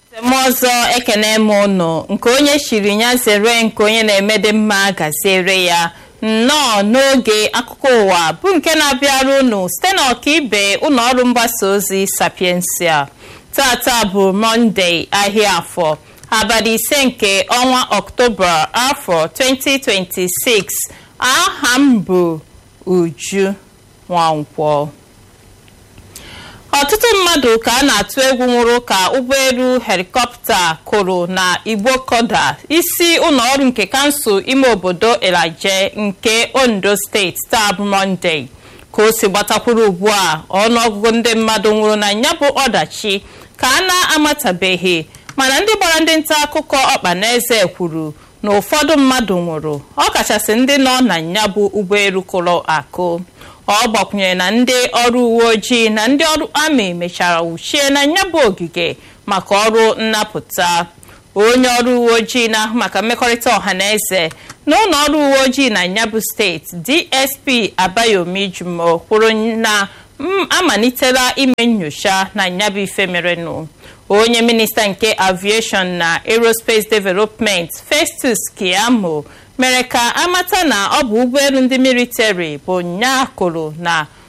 m ọzọ ekene m ụnụ nke onye chiri ya zere nke onye na-emede mma gaziere ya nnọọ n'oge akụkọ ụwa bụ nke na-abịara unu site na ọkaibe ụlọ ọrụ mgbasa ozi sapiensia tata bụ mọnde ahịa afọ abalị ise nke ọnwa ọktoba afọ 2026 aha m bụ uju nwankwọ ọtụtụ mmadụ ka a na-atụ egwu nwụrụ ka ụgbọelu helikọpta kụrụ na igbokoda isi ụlọọrụ nke kansụl ime obodo elaje nke ondo steeti taa bụ mọnde ka o si gbatakwuru ugbu a ọnụọgụgụ ndị mmadụ nwụrụ na ya bụ ọdachi ka a na-amatabeghị mana ndị gbara ndị nta akụkọ ọkpa na eze kwuru na ụfọdụ mmadụ nwụrụ ọkachasị ndị nọ na ya bụ ụgbọelu kụrụ akụ ọ gbakwunyere na ndị ọrụ uwe ojii na ndị ọrụ amị mechara wuchie na ya bụ ogige maka ọrụ nnapụta onye ọrụ uwe ojii na-ahụ maka mmekọrịta ọha na eze na ụlọ ọrụ uwe ojii na nyabụ steeti dsp abayomi jumo kwuru na amalitela ime nyocha na nyabụ ife merenụ onye minista nke aviation na aerospace development festus kiamo mere ka amata na ọ bụ ụgbọelu ndị militari bụ nyaakụrụ na